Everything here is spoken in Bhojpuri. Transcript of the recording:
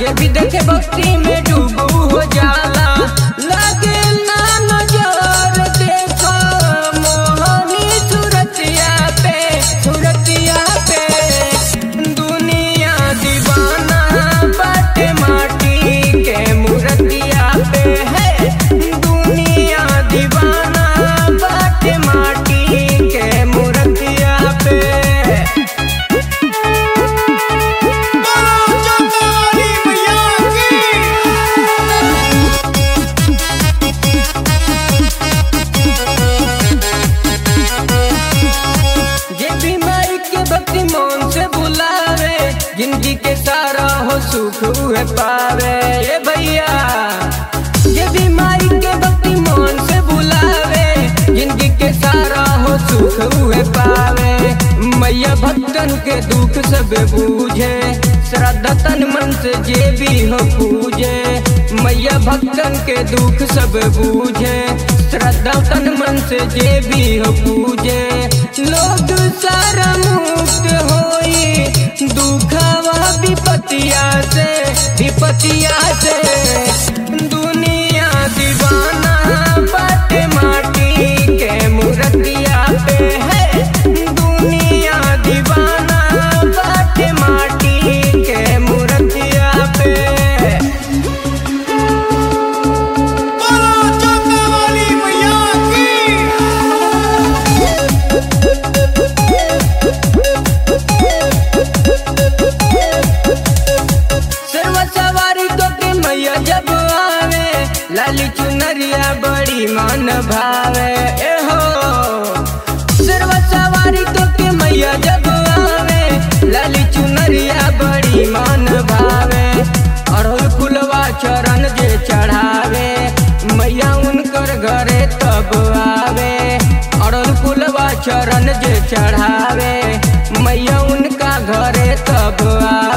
जे भी देखे भक्ति में डूबू हो जाला लगे ना नजर देखो मोहनी सूरतिया पे सूरतिया पे दुनिया दीवाना बाटे माटी के मूर्तिया पे है दुनिया दीवाना बाटे माटी के मूर्तिया पे बोलो चंदा वाली मैया की जे भी माई के भक्ति मन से बुलावे जिंदगी के सारा हो सुख उहे पावे ए भैया जे भी माई के भक्ति मन से बुलावे जिंदगी के सारा हो सुख उहे पावे मैया भक्तन के दुख सब बूझे श्रद्धा तन मन से जे भी हो पूजे मैया भक्तन के दुख सब बूझे श्रद्धा तन मन से जे भी हो पूजे लोग सारा मुक्त होई दुखवा विपतिया से विपतिया से दुनिया दीवाना बाटे माटी के मूर्तिया पे है दुनिया दीवाना बाटे माटी के मूर्तिया पे बोलो चंदा वाली मैया की सर्व सवारी तो के मैया जब आवे लाली चुनरिया बड़ी मन भावे ए हो सर्व सवारी तो के मैया जब आवे लाली चुनरिया बड़ी मन भावे अड़हुल फुलवा चरण जे चढ़ावे मैया उनकर घरे तब आवे अड़हुल फुलवा चरण जे चढ़ावे मैया उनका घरे तब आवे